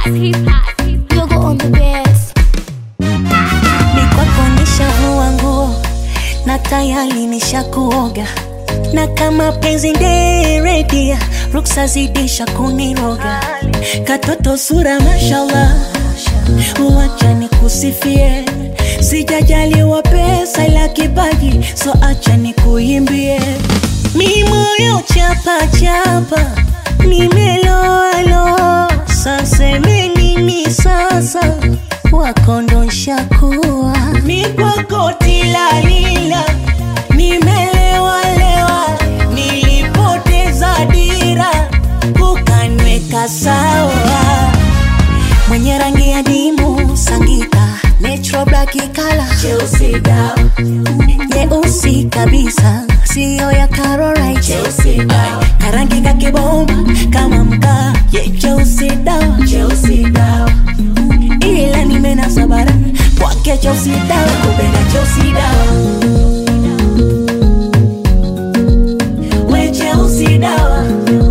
Yogo on the best. Mikwako nishavua nguo na tayari nishakuoga, na kama penzi nderedia ruksa zidisha kuniroga, katoto sura mashallah, uwacha nikusifie, sijajaliwa pesa ila kipaji, so acha nikuimbie, mi moyo chapa chapa, nimeloalo sasa nini sasa wakondosha kuwa mikwako tilalila nimelewalewa nilipoteza dira ukanweka sawa mwenye rangi ya dimu sangita natural black kala cheusi dawa nyeusi kabisa siyo ya Carolite cheusi dawa karangi kakibomba kama mkaa ye cheusi dawa cheusi dawa ila nimenasa bara kwake cheusi dawa kupenda cheusi dawa we cheusi dawa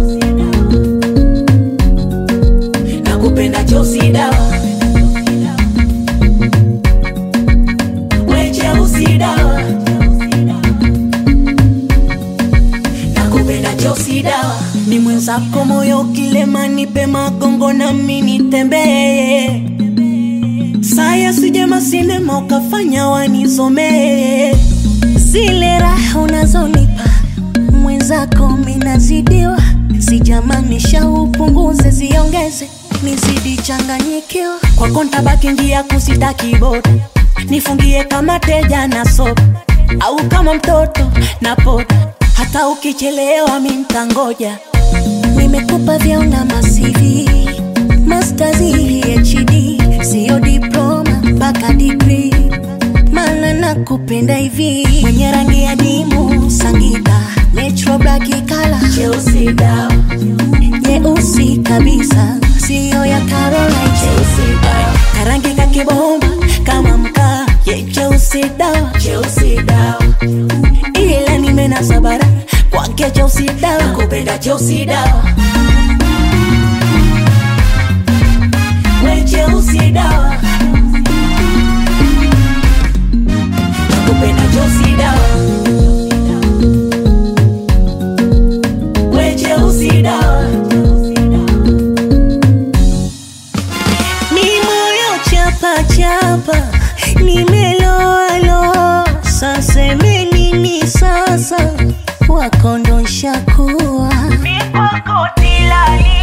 nakupenda cheusi dawa we cheusi dawa nakupenda cheusi dawa ni mwenzako moyo kilema nipe magongo nami nitembee saya sijema sinema ukafanya wanizomee zile raha unazonipa mwenzako minazidiwa sijamanisha upunguze ziongeze nizidi changanyikiwa kwako ntabaki njia kusitaki boda nifungie kama teja na sopa au kama mtoto na poda hata ukichelewa mi ntangoja nimekupa vyauna masivi mastazi hd siyo diploma mpaka digri mana nakupenda hivi mwenye rangi ya dimu sangita natural black kala cheusi dawa nyeusi kabisa siyo ya Caroline cheusi dawa karangi kakibomba kama mkaa ye cheusi dawa cheusi dawa ila nimenasa bara kwake cheusi dawa kupenda cheusi dawa we cheusi dawa kupenda cheusi dawa we cheusi dawa mi moyo chapa chapa nimeloalo sasa menini sasa wakondosha kuwa Mikwako tilalila